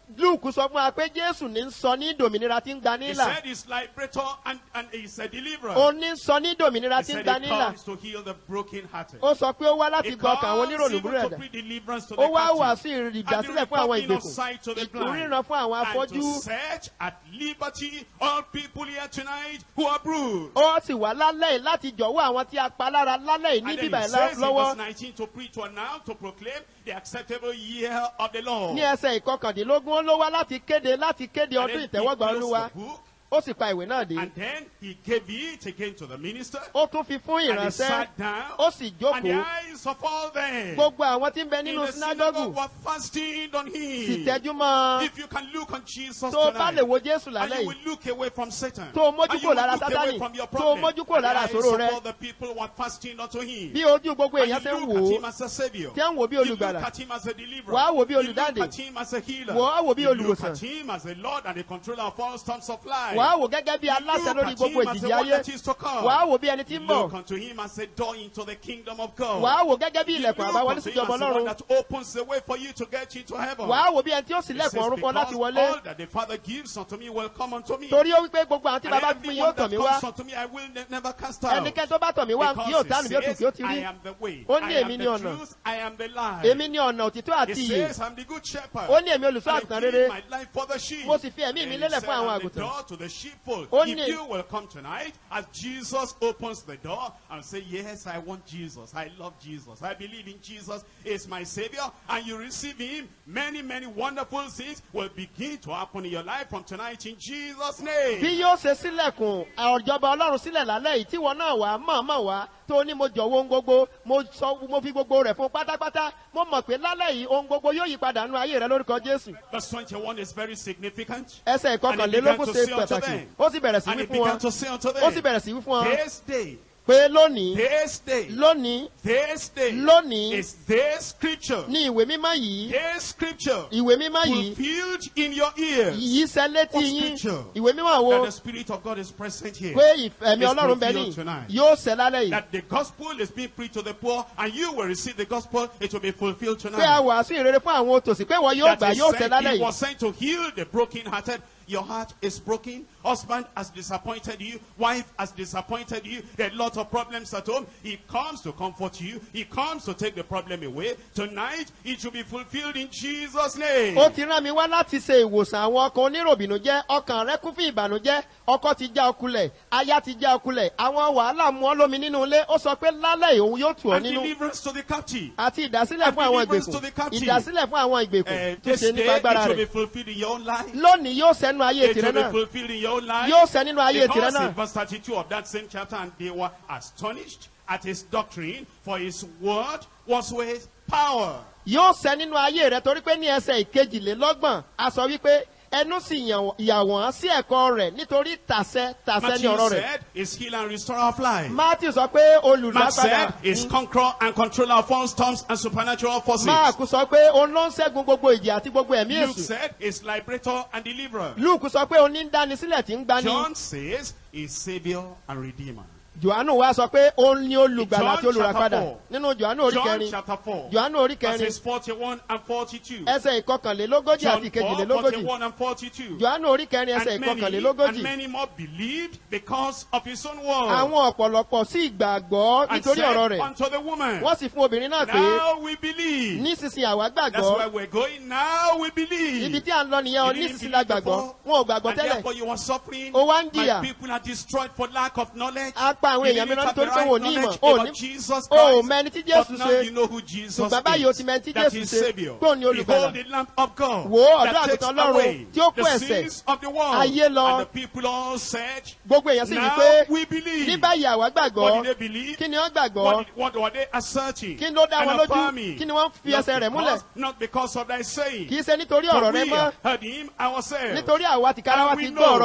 luke sọ fún wa pé jésù ní ń sọ ní dòmìnira tí ń gba He nílà said he's liberator and, and he's a deliverer. ó ní ń sọ ní dòmìnira He tí ń said gba he nílà comes to heal the brokenhearted. ó sọ pé ó wá láti He gba ọkàn àwọn comes onírònú even to búrẹ́dà bring deliverance to ó the wá captive. wàásù ìdásílẹ̀ fún àwọn ìgbèkùn ìtúríran fún àwọn and to afọ́jú set at liberty all people here tonight who are bruised. ó sì wá lálẹ́ yìí láti jọ̀wọ́ àwọn tí a pa lára lálẹ́ yìí ní And then bíbá he ẹ̀ says in lọ́wọ́ verse 19 to preach, to announce, to proclaim the acceptable year of the Lord. ní ẹsẹ̀ ìkọkàndínlógún ó ló wá láti kéde láti kéde And ọdún then he ìtẹ́wọ́gbà closed olúwa the book, ó sì pa ìwé náà dé and then he gave it again to the minister. ó tún fi fún And he ìránṣẹ́ sat down. ó sì And the jókòó eyes of all them gbogbo àwọn tí ń bẹ in nínú the synagogue sinagogu were fasting on sì him. tẹ́jú mọ́ ọ If you can look on Jesus tó o bá tonight, lè wo jésù and lálẹ́ you yìí will look away from Satan. Tó o mójú And you kúrò will lára look Sátánì. away from your Tó o problem. mójú kúrò And the lára eyes ìṣòro of rẹ. all the people were fasting unto him. bí ojú gbogbo And èèyàn ṣe ń you wò look at ó him as a savior. tí ẹ ń wò bí You look olùgbàlà at him as a deliverer. Wàá wò bí You look olùdáǹdè. at him as a healer. Wàá wò bí You look olùwòsàn. at him as a Lord and a controller of all storms of life. wàá wò gẹ́gẹ́ bí aláṣẹ Look lórí at gbogbo him as the ìjìjì one ayé that is to come. wàá wò bí ẹni tí ń bọ̀ Look unto him as a door into the kingdom of God. wàá wò gẹ́gẹ́ bí You ilẹ̀kùn look àbáwọlé unto him síjọba as the one ọlọ́run that opens the way for you to get into heaven. wàá wò bí ẹni tí ó sì It lẹ̀kùn says, ọ̀run fún ọ láti "Because wọlé all that the Father gives unto me will come unto me. torí ó wípé gbogbo àwọn tí And bàbá fún mi everyone yóò tọ̀ that mí wá comes unto me, I will ne- never cast out. ẹnikẹ́ni tó bá tọ̀ mí wá Because yóò he dánù bí ó tù says, kí ó ti I rí am the way, Ó ní I am èmi the ni ọ̀nà. truth, I am the life. èmi ní ọ̀nà òtítọ́ He àti ìyè says, I'm the good shepherd. ó ní èmi olùṣọ́ And I àgùntàn give rere my life for the sheep. mo sì fi ẹ̀mí mi And he lélẹ̀ said, fún àwọn I'm the àgùntàn door to the sheepfold. Ó If ní- you will come tonight, as Jesus opens the door and say, yes, I want Jesus. I love Jesus. I believe in Jesus is my savior. And you receive him, many, many wonderful things will begin to happen in your life from tonight in Jesus' bí name. yóò ṣe sílẹ̀kùn ọ̀jọba ọlọ́run sílẹ̀ lálẹ́ yìí tíwọ náà wà mọ̀ọ́mọ̀ wá tó ní mo jọ̀wọ́ ohun gbogbo mo sọ mo fi gbogbo rẹ̀ fún pátápátá mo mọ̀ pé lálẹ́ yìí ohun gbogbo yóò yí padà nínú ayé rẹ lórúkọ jésù Verse 21 is very significant. ẹsẹ̀ And he began ìkọkànlélógún to ṣe say unto pàtàkì them. ó sì bẹ̀rẹ̀ sí And wí he fún began wọn to say unto ó sì them, bẹ̀rẹ̀ sí wí fún wọn this day, pé lónìí this day, lónìí this day lónìí is this scripture, ní ìwé mímọ́ yìí this scripture ìwé mímọ́ yìí fulfilled in your ears. yìí ṣẹ létí What yín scripture? ìwé mímọ́ wo That the Spirit of God is present here. pé ìfẹ̀mí It's ọlọ́run bẹ ní fulfilled tonight. yóò ṣẹ lálẹ́ yìí That the gospel is being preached to the poor and you will receive the gospel, it will be fulfilled pé a tonight. wàásù ìrere fún àwọn òtòṣì pé wọ́n yóò That gbà he yóò said ṣẹ lálẹ́ he yìí was sent to heal the brokenhearted. Your heart is broken. Husband has disappointed you. Wife has disappointed you. There are a lot of problems at home. He comes to comfort you. He comes to take the problem away. Tonight, it should be fulfilled in Jesus' name. ó ti rán mi wá láti ṣe ìwòsàn àwọn ọkàn oníròbìnújẹ́ ọkàn rẹ kún fún ìbànújẹ́ ọkọ ti já ọkulẹ̀ aya ti já ọkulẹ̀ àwọn wàhálà mú ọ lómi nínú ilé ó sọ pé lálẹ́ yìí òun yóò tù ọ́ And nínú deliverance to the captive. àti ìdásílẹ̀ And fún àwọn deliverance to the ìgbèkùn captive. ìdásílẹ̀ fún àwọn Uh, ìgbèkùn tó this ṣe day, nípa agbára it will be rẹ̀ fulfilled in your own life. lónìí yóò sẹ́nu ayé It tìrẹ will be náà fulfilled in your own life. yóò sẹ́ nínú ayé tìrẹ Because náà in verse 32 of that same chapter, and they were astonished at his doctrine, for his word was with power. yóò sẹ́ nínú ayé rẹ torí pé ní ẹsẹ̀ ìkejìlélọ́gbọ̀n a sọ wípé ẹnu sì yàn- yà wọ́n sí ẹ̀kọ́ rẹ̀ nítorí tàṣẹ tàṣẹ ní Matthew ọ̀rọ̀ rẹ̀ said, is healer and restorer of life. matthew sọ pé Mark olùdápadà said, is conqueror and controller of all storms and supernatural forces. mark sọ pé òun ló ń ṣẹ́gun gbogbo ìjì àti gbogbo ẹ̀mí Luke èṣù said, is liberator and deliverer. luke sọ pé òun ní ń dánisílẹ̀ tí ń gbani John says, is savior and redeemer. johannu wa sọ pé òun ní olùgbàlà àti John olùràpadà chapter four. nínú johannu orí John kẹrin chapter 4, johannu orí kẹrin verses 41 and 42. ẹsẹ̀ ìkọkànlélógójì John àti 4, ìkejìlélógójì 41 and 42. johannu orí kẹrin ẹsẹ̀ And many, and ìkọkànlélógójì many more believed because of his own word. àwọn ọ̀pọ̀lọpọ̀ sí ìgbàgbọ́ and nítorí ọ̀rọ̀ said rẹ̀ unto the woman, wọ́n sì fún obìnrin náà pé Now we believe. nísinsìnyí àwa That's gbàgbọ́ where we're going. Now we believe. ibi tí à ń lọ nìyẹn o You didn't nísinsìnyí la believe gbàgbọ́ before, wọn ò gbàgbọ́ and tẹ́lẹ̀ therefore you are suffering. Ó wá ń My jìyà. people are destroyed for lack of knowledge. a pa àwọn You èèyàn didn't mìíràn have the nítorí pé right wọn ò ní ìmọ̀ knowledge ò about ní Jesus o ò Christ. mẹni tí But jésù now ṣe you know who Jesus ṣùgbọ́n báyìí o is. ti mẹni tí That jésù is ṣe Savior. tó ní olùgbàlà Behold the Lamb of God Wò ó, that ọ̀dọ́ takes àgùntàn Ọlọ́run away tí ó kó the ẹ̀ṣẹ̀ sins of the world. ayé lọ. And the people all said, gbogbo èèyàn sì wí Now pé we ní believe. báyìí àwa gbàgbọ́ What did they believe? kí ni wọ́n gbàgbọ́ What, did- what were they asserting? kí ló dá and wọn lójú affirming? kí ni wọ́n fi Not ẹsẹ̀ rẹ̀ múlẹ̀ because- Not because of thy saying. kì í ṣe nítorí For ọ̀rọ̀ rẹ we mọ́ heard him ourselves. nítorí àwa tìkára wa And ti we gbọ́ ọ̀rọ̀ know rẹ̀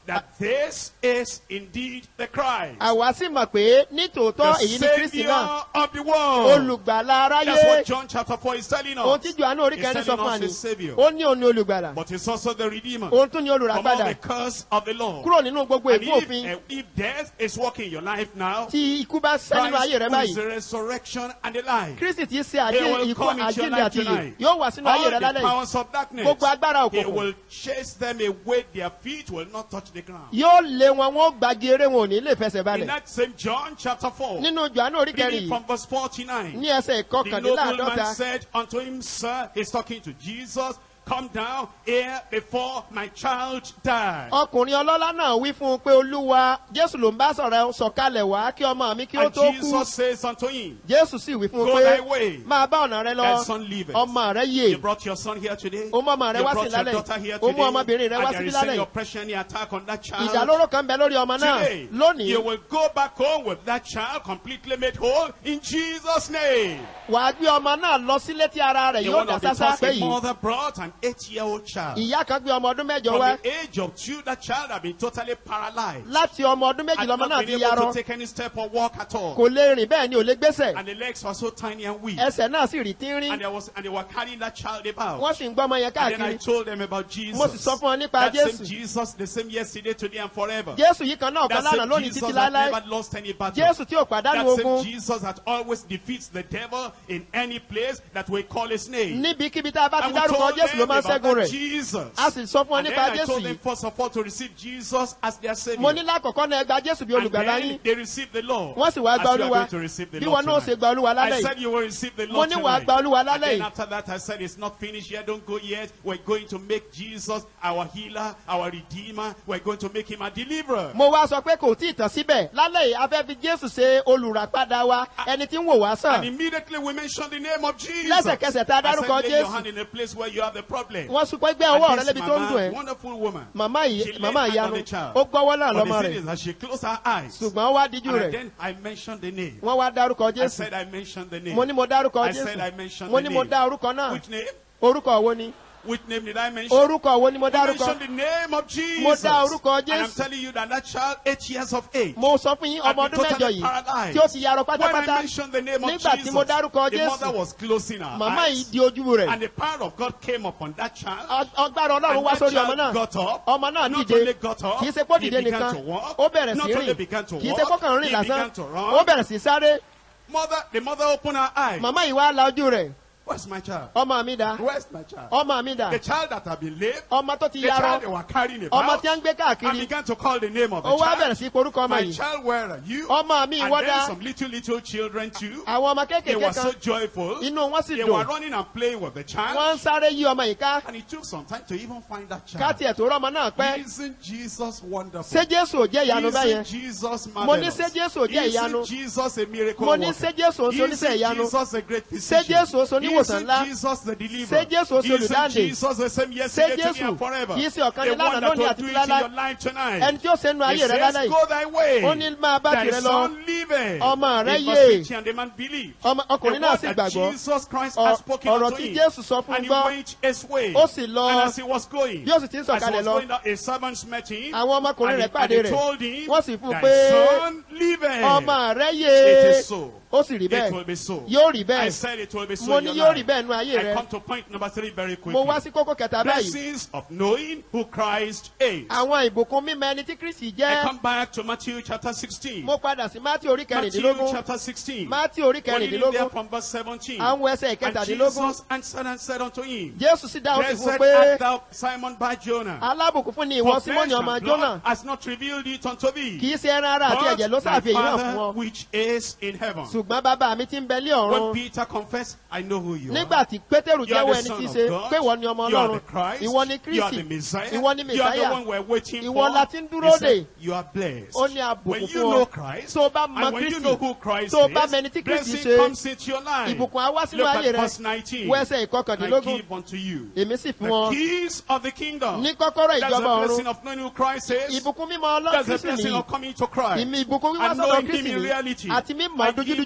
that this is indeed the Christ, àwa sì mọ̀ pé nítòótọ́ the èyí ni kristi Savior náà of the world. olùgbàlà That's aráyé what John chapter 4 is telling ohun us. tí johannu orí He's kẹrin sọ telling fún wa us ni his Savior. ó ní òun ni olùgbàlà But he's also the Redeemer òun tún ni from all olùràpadà the curse of the law. kúrò nínú gbogbo And ègún if, òfin eh, if death is working in your life now, tí ikú bá sẹ́ nínú Christ ayé rẹ who is báyìí the resurrection and the life. kristi ti ṣe He àjí will ikú come into your àjíǹde life àti ìyè tonight. yóò wà sínú ayé All rẹ the lálẹ́ yìí powers of darkness, gbogbo agbára he òkùnkùn will chase them away. Their feet will not touch the ground. yóò lé wọn wọn ó gbagi eré wọn ò ní lè fẹsẹ̀ In balẹ̀ that same John chapter 4, nínú johannu orí kẹrin reading yìí from verse 49, ní ẹsẹ̀ the nobleman ìkọkànléláàádọ́ta said unto him, Sir, he's talking to Jesus, come down here before my child die. ọkùnrin ọlọ́lá náà wí fún un pé olúwa jésù ló ń bá sọ̀rọ̀ sọ̀kalẹ̀ wá kí ọmọ mi kí ó And tó kú Jesus says unto him, jésù sì wí fún un Go pé thy way, máa bá ọ̀nà rẹ lọ thy son liveth. ọmọ rẹ You yè brought your son here today. Ó mú ọmọ rẹ You wá brought sí your lálẹ́. daughter here Ó mú today. ọmọbìnrin rẹ wá And there síbí is lálẹ́. any oppression, any attack on that child. ìdálóró kan bẹ lórí ọmọ náà Today, lónìí you will go back home with that child completely made whole in Jesus' name. wàá gbé ọmọ náà lọ sílé tí ara rẹ̀ The yóò one dá of the sásá first pé a yìí mother brought an eight-year-old child. ìyá kan gbé ọmọ ọdún mẹ́jọ From wá the age of two, that child had been totally paralyzed. láti ọmọ ọdún méjì Had lọmọ not náà been ti able yarọ to take any step or walk at all. kò lè rìn bẹ́ẹ̀ ni ò lè gbésẹ̀ And the legs were so tiny and weak. ẹsẹ̀ náà sì rí And tínrín there was, and they were carrying that child about. wọ́n sì ń gbọ́ ọmọ yẹn And then I káàkiri told them about Jesus. Mo sì sọ fún wọn nípa that same Jésù. Jesus, the same yesterday, today, and forever. jésù yìí kan náà kan That lánàá same lónìí Jesus títí that láéláé never lost any battle. jésù tí ò pàdánù That same ogun Jesus that always defeats the devil in any place that we call his name. níbikíbi tá a bá ti And we dárúkọ told jésù ló them máa ń about ṣẹ́gun that rẹ̀ Jesus. a sì sọ fún wọn And then nípa I jésù told them yìí first of all to receive Jesus as their Savior. mo ní lákọ̀ọ́kọ́ náà ẹ gba jésù bí and olùgbàlà then yín they received the law. wọ́n sì wá as gba you are olúwa going to receive the bí law wọn náà ṣe tonight. gba olúwa I lálẹ́ said yìí you will receive the Mo law ní wàá tonight. gba Olúwa And lálẹ́ then yìí. after that I said it's not finished yet. Don't go yet. We're going to make Jesus our healer, our redeemer. We're going to make him a deliverer. mo wá sọ pé kò tí ì tán síbẹ̀ lálẹ́ yìí a fẹ́ fi jésù ṣe olùràpadà wa ẹni tí ń wò wá And sàn immediately we mentioned the name of Jesus. Lẹ́sẹ̀kẹsẹ̀ tá a I dárúkọ said, lay your Jésù. hand in a place where you have the problem. wọ́n sún pé gbé And ọwọ́ rẹ this lébi tó ń mama, dùn ẹ́ wonderful woman. màmá She yìí laid màmá hand on ìyanu the child. ó gbọ́wọ́ náà But lọ́mọ the thing rẹ̀ is that she closed her eyes. ṣùgbọ́n ó wá díjú And rẹ̀ then I mentioned the name. wọ́n wá dárúkọ I jésù said I mentioned the name. mo ní mo dárúkọ I said I jésù mentioned mo the ní mo name. dá orúkọ náà Which name? orúkọ wo ni Which name did I mention? orúkọ wo ni mo I dárúkọ mentioned the name of Jesus. Mo dá orúkọ And I'm Jésù. telling you that that child, eight years of age, mo sọ fún yín had ọmọ been ọdún mẹ́jọ totally yìí paralyzed. tí ó ti yarọ When I pátápátá mentioned the name of nígbà tí Jesus, mo dárúkọ the mother jésù was closing her màmá yìí eyes. di ojú rẹ̀ And the power of God came upon that child. Ọ- ọgbára ọlọ́run And wá that sórí ọmọ child náà got up. ọmọ náà Not dìde only got up, kì í ṣe pé ó he dìde began nìkan to walk. ó bẹ̀rẹ̀ Not sí only rìn began to kì í ṣe walk, kó kàn rìn he lásán began to run. ó bẹ̀rẹ̀ sí sáré Mother, the mother opened her eyes. màmá yìí wá la ojú rẹ̀ Where's my child? ọmọ mi dà Where's my child? ọmọ mi dà The child that had been lame, ọmọ tó ti the child they yarọ were carrying ọmọ about, tí wọ́n ń gbé and káàkiri began to call the name of the ó wá child. bẹ̀rẹ̀ sí porúkọ ọmọ My yìí child, where are you? ọmọ mi And wọ́n then dá some little, little children too. àwọn ọmọ They kéékèèké were so kan joyful. inú wọn sì They were dùn running and playing with the child. wọ́n ń sáré yí ọmọ yìí ká And it took some time to even find that child. káàtì ẹ̀ tó rọ́mọ náà pẹ́ Isn't Jesus wonderful? ṣé jésù ò jẹ́ ìyanu bẹ́yẹn Isn't Jesus Mo ní marvelous? ṣé Jésù ò jẹ́ ìyanu? Isn't Jesus a miracle mo ní worker? ṣé jésù ó ṣe oníṣẹ́ Isn't ìyanu Jesus a great physician? Jésù ó ṣe oníwòsàn Isn't ńlá? Jesus the deliverer? Ṣé Jésù ó ṣe Isn't olùdáǹdè? Jesus the same yesterday, today, Jésù and forever? kìí ṣe ọ̀kan ní The lánàá, one that lónìí will àti do it láéláé? in your life tonight. ẹni tí ó ṣe nu He ayé rẹ says, lálẹ́ go yìí thy way. ó ní máa bá Thy tirẹ̀ lọ son liveth. Ọmọ rẹ In yè. verse 50, and the man believed. ọmọ ọkùnrin The náà word sì that gbàgbọ́ Jesus Christ Ọ- has spoken ọ̀rọ̀ unto tí him. Jésù sọ fún un And he gbọ́ went his way. ó sì lọ And as he was going, bí ó sì ti ń as he sọ̀kalẹ̀ was lọ going down, his servants met him. àwọn ọmọkùnrin and rẹ̀ he- pàdé and they rẹ̀ told him, wọ́n sì fún un Thy pé son liveth. ọmọ rẹ It yé is so. ó sì rí It will bẹ́ẹ̀ be so. yóò rí I bẹ́ẹ̀ said it will be so mo in ní your yóò rí life. bẹ́ẹ̀ nu ayé I rẹ come to point number three very quickly. mo wá sí kókó kẹta báyìí Blessings of knowing who Christ is. àwọn ìbùkún mímọ ẹni tí kristi I jẹ́ come back to Matthew chapter 16. mo padà sí mátí orí Matthew kẹrìndínlógún chapter 16. mátí orí We're reading there kẹrìndínlógún from verse 17. àwọn ẹsẹ̀ And ìkẹtàdínlógún Jesus answered and said unto him, jésù sì dáhùn sí fún un Blessed pé art thou, Simon Bar Jonah. alábùkún fún ni ìwọ For flesh símọ́nì ọmọ and jónà blood has not revealed it unto thee. kì í ṣe ẹran ara àti ẹ̀jẹ̀ ló But my ṣàfihàn hàn fún Father ọ which is in heaven. ṣùgbọ́n bàbá mi ti ń bẹ lé When ọ̀run Peter confessed, I know who you nígbà are. tí pétérù You are jẹ́wọ́ the ẹni Son tí í of ṣe God. pé ìwọ ni ọmọ You are ọlọ́run the Christ. ìwọ ni You are kristi the Messiah. ìwọ ni You are the mẹsáyà one we're waiting Ìwọ for. la ti ń He dúró said, dè. You are blessed. ó ní When àbùkún you fún know ọ Christ, tó o bá mọ and when you kristi know who Christ tó o bá is, mẹni tí kristi blessing ṣe comes into your life. ìbùkún á wá sínú Look ayé at rẹ verse 19. wọ ẹsẹ̀ I ìkọkàndínlógún give unto you èmi sì fún the ọ keys of the kingdom. ní kọ́kọ́rọ́ That's the ìjọba blessing ọ̀run of knowing who Christ is. ìbùkún mímọ́ ọlọ́run That's the kristi blessing nìyí of coming to Christ. ìmì ìbùkún wíwá And sọ́dọ̀ knowing kristi him in nìyí reality. àti mímọ̀ I give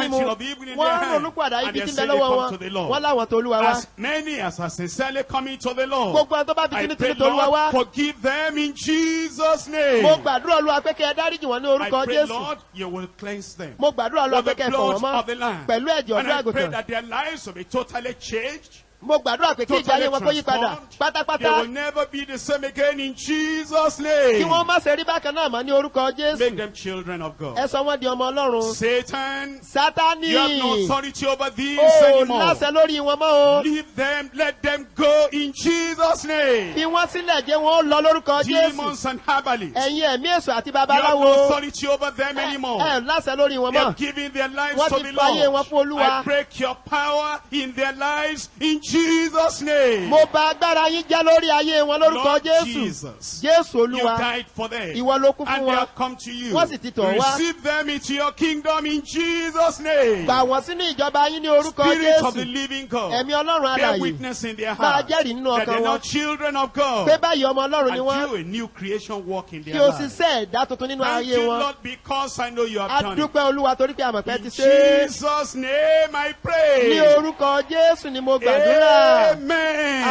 repenting of the evil in wọ́n their hand. ronú padà And ibi they tí ń say bẹ they lọ́wọ́ come wọn to the wọ́n Lord. láwọn tó olúwa wá As many as are sincerely coming to the Lord, gbogbo àwọn tó bá fi I tinú pray, tinú tó olúwa wá Lord, forgive them in Jesus' name. mo gbàdúrà olúwa pé kí ẹ dáríjì wọn ní I orúkọ pray, jésù Lord, you will cleanse them. mo gbàdúrà olúwa With pé the kí ẹ fọ̀ wọ́n blood of the mọ́ Lamb. pẹ̀lú ẹ̀jẹ̀ And ọ̀dọ́ I pray àgùntàn that their lives will be totally changed. mo gbàdúrà pé kí ìjà Totally ayé wọn kó yí padà transformed. They pátápátá will never be the same again in Jesus' kí name. wọ́n má ṣe rí bákan náà mọ́ ní orúkọ Make jésù them children of God. ẹ sọ wọ́n di ọmọ ọlọ́run Satan, sátani you have no authority over these ó anymore. láṣẹ lórí wọn mọ́ o Leave them, let them go in Jesus' name. fi wọ́n sílẹ̀ jẹ́ wọn ó lọ lórúkọ jésù Demons and herbalists, ẹ̀yin ẹ̀mí èso àti you have babaláwo no authority over them ẹ anymore. ẹ láṣẹ lórí wọn They mọ́ have given their lives Wọ́n to ti the fàyè wọn Lord. fún Olúwa. I break your power in their lives in Jesus' name. mo bà agbára yín jẹ́ lórí ayé wọn lórúkọ Lord jésù Jesus, jésù you olúwa died for them. ìwọ ló kú fún And they wọn have come to you. Wọ́n sì ti tọ̀ wá. Receive them into your kingdom in Jesus' name. gbà wọ́n sínú ìjọba yín ní orúkọ Spirit of the jésù living God. ẹ̀mí ọlọ́run Bear alàyè witness in their máa heart jẹ́rìí nínú that ọkàn they're wọn not children of God. pé báyìí ọmọ ọlọ́run ni And wọ́n do a new creation work in kí their o lives. sì ṣe ẹ̀dá tuntun nínú Thank ayé you, wọn Lord, because I know you have a done it. dúpẹ́ olúwa torí pé àmọ̀pẹ́ ti In ṣe é Jesus' name I ní pray. orúkọ jésù ni mo gbàdúrà Amen.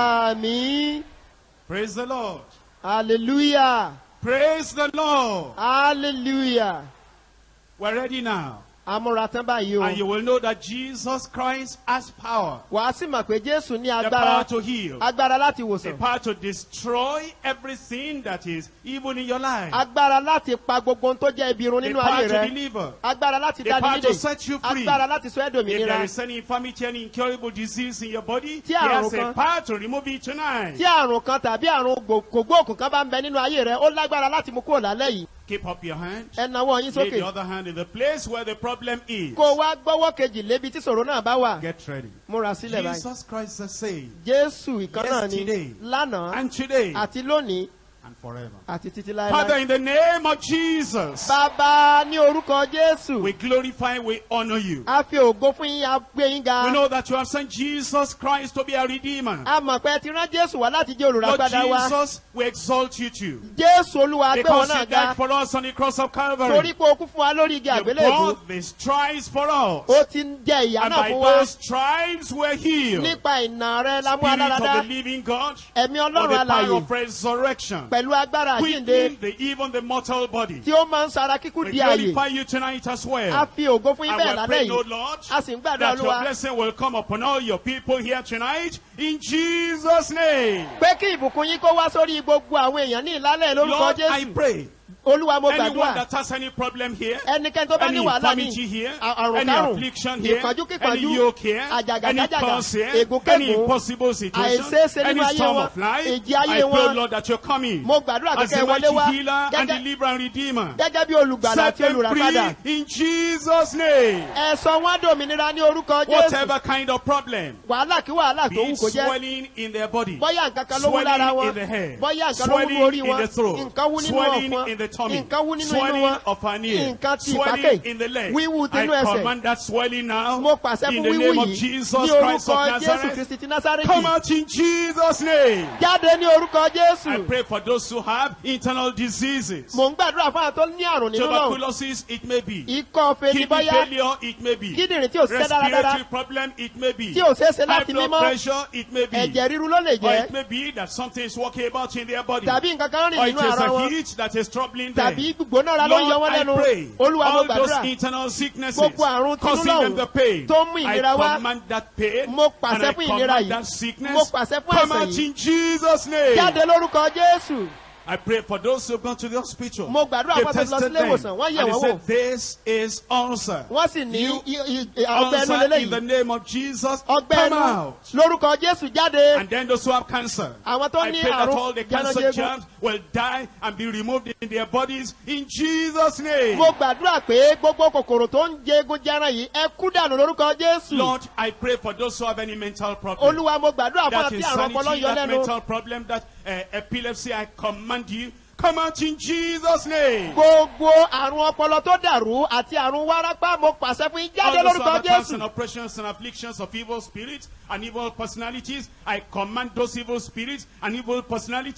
àmì Praise the Lord. hallelujah Praise the Lord. hallelujah We're ready now. amúra tán báyìí And you o will know that Jesus Christ has power. wàá sì mọ̀ pé jésù ní The agbára power to heal. agbára láti The wòsàn power to destroy everything that is evil in your life. agbára láti pa gbogbo ohun tó jẹ́ ibi irun The nínú power ayé to rẹ deliver. agbára láti The dá power ní to nídè set you free. agbára láti sọ ẹ́ If there dòmìnira is any infirmity, any incurable disease in your body, Tí he àrùn has a kan- power to remove it tonight. tí àrùn kan tàbí àrùn gbò- kògbóòkùn kan bá ń bẹ nínú ayé rẹ ó lágbára láti mú kúrò lálẹ́ yìí Keep up your hand. ẹ nawọ́ yín Lay sókè the other hand in the place where the problem is. kó o wá gbọ́wọ́ kejì lébi tí ṣòro náà bá wà Get ready. múra sílẹ̀ báyìí Jesus Christ the same. jésù ìkan náà ni Yesterday. lánàá And today àti lónìí and forever. àti títí Father, láéláé in the name of Jesus, bàbá ní orúkọ jésù we glorify, we honor you. a fi ògo fún yín a gbé yín ga We know that you have sent Jesus Christ to be a redeemer. a mọ̀ pé ẹ ti rán jésù wá láti jẹ́ Lord olùràpadà wa Jesus, we exalt you too. jésù olúwa gbé wọn Because náà you ga died for us on the cross of torí Calvary. pé o kú fún wa lórí igi You àgbélébùú brought the stripes for us. ó ti ń jẹ ìyà And náà by fún wa those stripes we're healed. nípa ìnà rẹ la mú Spirit aláradá of the living God, ẹ̀mí for ọlọ́run the power alàyè of resurrection, pẹ̀lú agbára àjíǹde quickening the, even the mortal body. tí ó máa ń sara kíkú We di àyè glorify you tonight as a well. fi ògo fún yín And bẹ́ẹ̀ we lálẹ́ pray, no yìí Lord, a sì ń gbàdúrà that your olúwa blessing will come upon all your people here tonight in Jesus' name. pé kí ìbùkún yín kó wá sórí gbogbo àwọn èèyàn ní ìlálẹ̀ lórúkọ Lord, I jésù pray. olúwa mo Anyone gbàdúrà that has any problem here, ẹnikẹ́ni tó bá ní any wàhálà ní infirmity here, àrùn any kárùn affliction here, ìpọ́njú any kípọ́njú yoke here, any àjàgàjágàjà curse here, any ègúnkégún impossible situation, àìṣeéṣe any nínú ayé storm wọn of life, èjì I ayé pray, wọn Lord, that you're coming mo gbàdúrà as kẹ́kẹ́ the wọlé wá mighty healer and gẹ́gẹ́ deliverer and redeemer. gẹ́gẹ́ bí olùgbàlà Set àti them olùràpadà free in Jesus' name. ẹ̀sọ́ wọn dòmìnira ní orúkọ jésù Whatever kind of problem, wàhálà kí wàhálà tó be wù it kó jẹ́ swelling in their body, bọ́yá nǹkan kan ló wú lára swelling wọn in the head, bọ́yá nǹkan ló wú ní swelling orí in wọn the throat, nǹkan wú nínú swelling ọ̀fun in the tummy, nǹkan wú nínú inú swelling wọn of an ear, nǹkan ti swelling ìpákè in the leg. wíwú I tinú ẹsẹ̀ command that swelling now mo pàṣẹ in fún the wíwú name of yìí Jesus ní Christ of orúkọ jésù Nazareth. kristi ti násárẹ́tì Come out in Jesus' name. jáde ní orúkọ I jésù pray for those who have internal diseases. mò ń gbàdúrà fún àwọn tó ní àrùn nínú náà Tuberculosis, it may be. ikọ́ fèdí Kidney bọ́yá failure, it may be. kíndìnrín tí ò ṣiṣẹ́ dáradára Respiratory problem, it may be. tí ò ṣeé ṣe High láti blood mímọ́ pressure, it may be. ẹ̀jẹ̀ ríru ló lè Or jẹ́ it may be that something is walking about in their body. tàbí nǹkan kan rìn Or it nínú is ara a wọn heat that is troubling them. tàbí gbónára ló ń yọ Lord, wọ́n I lẹ́nu pray olúwa mo all those gbàdúrà internal sicknesses Gbogbo àrùn tinú causing them lọ́hùn the pain. tó mú ìnira I wá. command that pain Mo and pàṣẹ I fún ìnira command yìí. that sickness Mo pàṣẹ fún come àìsàn out yìí. in Jesus' name. jáde lórúkọ jésù I pray for those who have gone to the hospital. Mo gbàdúrà They fún àwọn tó lọ tested sílé them ìwòsàn, wọ́n yẹ̀ and they wọ́n said wò. this is ulcer. wọ́n sì ní You i- i- ọgbẹ́ ẹnu Ulcer in the lélẹ́yìí name of Jesus. ọgbẹ́ Come ẹnu out. lórúkọ jésù jáde And then those who have cancer. àwọn tó I ní pray that all àrùn the cancer jẹnujẹgun germs will die and be removed in their bodies in Jesus' name. mo gbàdúrà pé gbogbo kòkòrò tó ń jẹ egun jẹran yìí ẹ kú dànù lórúkọ jésù Lord, I pray for those who have any mental problem. olúwa mo gbàdúrà fún that àti àrùn ọpọlọ insanity, yọ that lẹ́nu mental problem, that uh, epilepsy, I command you, come out in Jesus' name. gbogbo àrùn ọpọlọ tó dàrú àti àrùn wárápá mo pàṣẹ fún yín jáde All those who lórúkọ have attacks and jésù oppressions and afflictions of evil spirits and evil personalities, I command those evil spirits and evil personalities,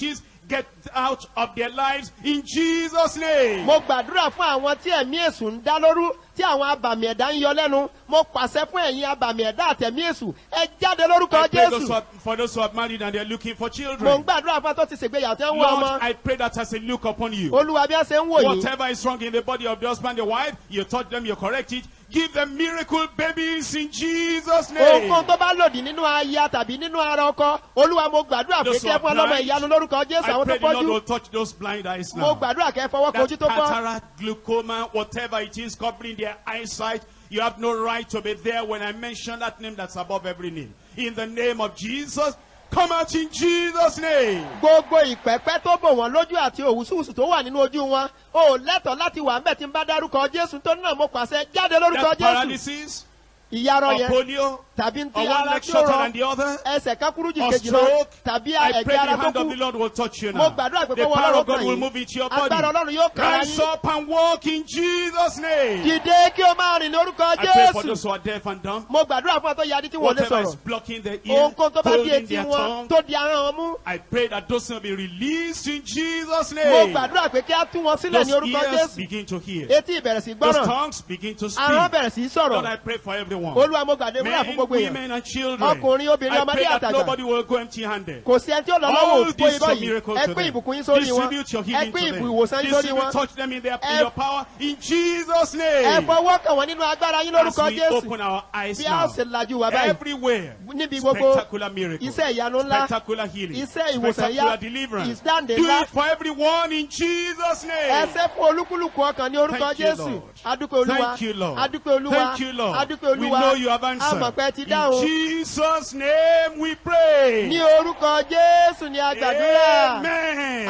get out of their lives in Jesus' name. mo gbàdúrà fún àwọn tí ẹ̀mí èṣù ń dá lóru tí àwọn abàmì ẹ̀dá ń yọ lẹ́nu mo pàṣẹ fún ẹ̀yin abàmì ẹ̀dá àtẹ̀mí èṣù ẹ jáde lórúkọ I pray those who jésù are, for those who are married and they're looking for mo ń children. gbàdúrà fún ẹ tó ti ṣègbéyàwó tí ń wọ Lord, ọmọ I pray that as a look upon you, olúwa bí ẹ ṣe ń wò yín whatever is wrong in the body of the husband and wife, you touch them, you correct it. Give them miracle babies in Jesus' name. ohunkóhun tó bá lòdì nínú aya tàbí nínú ara ọkọ olúwa mo gbàdúrà pé Those kí who ẹ are fún ọlọ́mọ blind, ìyanu lórúkọ jésù I àwọn tó pray the Lord fọ́jú will touch those blind eyes mo now. gbàdúrà kẹ́ ẹ fọwọ́ kan ojú That tó fọ́ cataract, glaucoma, whatever it is covering their eyesight, you have no right to be there when I mention that name that's above every name. In the name of Jesus, come out in Jesus' name. gbogbo ìpẹ́pẹ́ tó bò wọ́n lójú àti òwúsùwùsù tó wà nínú ojú wọn ò lẹ́tọ̀ọ́ láti wà ńbẹ̀ tí ń bá dárúkọ jésù tó náà mo pàṣẹ jáde lórúkọ That jésù paralysis, ìyarọ or yẹn polio, tàbí or ti one ara leg tí ó shorter rọ than the other, ẹsẹ̀ kákúrú jù or kejì lọ stroke, tàbí I ẹ̀gbẹ́ pray the ara tó hand of kú the Lord will touch you mo now. gbàdúrà pé The kọ́wọ́ power ọlọ́run of God kàn will yín move into your agbára body. ọlọ́run yóò kàn Rise yín up and walk in Jesus' name. dìde kí o máa rìn lórúkọ I pray for jésù those who are deaf and dumb. mo gbàdúrà fún ọ tó yadí tí wọn ò lè Whatever is sọ̀rọ̀ blocking their ear, ohunkóhun tó bá di holding etí their wọn tongue, tó di ahọ́n wọn mú I pray that those will be released in Jesus' mo name. gbàdúrà pé kí á tú wọn sílẹ̀ Those ní orúkọ ears jésù begin to hear. etí ìbẹ̀rẹ̀ sí Those gbọ́ràn tongues begin to ahọ́n speak. bẹ̀rẹ̀ sí Lord, I sọ̀rọ̀ pray for everyone. olúwa mo gbàdúrà fún Men, gbogbo èèyàn women, and children. ọkùnrin obìnrin I ọmọdé pray that àtàgbà nobody will go empty-handed. kò sí ẹni tí ó lọ All lọ́wọ́ òfò this ìbọn for yìí miracle ẹ to pín them. ìbùkún yín sórí wọn Distribute your ẹ healing pín to them. ìbùwòsàn yín sórí Distribute, wọn touch them in their, in Ẹ- your power. In Jesus' ẹ name. fọwọ́ kàn wọ́n nínú agbára yín As lórúkọ we jésù open our eyes bí a ó now. ṣe lajú wa báyìí Everywhere. níbi gbogbo Spectacular miracle. iṣẹ́ ìyanu ńlá Spectacular healing. iṣẹ́ ìwòsàn Spectacular yá deliverance. ìdáǹdè Do ńlá it for everyone in Jesus' name. ẹsẹ̀ fún olúkúlùkù ọkàn ní orúkọ Thank you, jésù Lord. adúpẹ́ olúwa Thank you, Lord. adúpẹ́ olúwa Thank you, Lord. adúpẹ́ We olúwa know you have answered. amọ̀pẹ́ ti In dáhùn Jesus' name we pray. ní orúkọ jésù ní agbàdúrà Amen.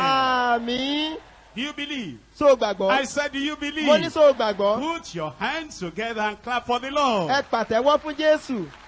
àmì Do you believe? so gbàgbọ́ I said, do you mo ní believe? so gbàgbọ́ Put your hands together and clap for the Lord. ẹ pàtẹ́wọ́ fún jésù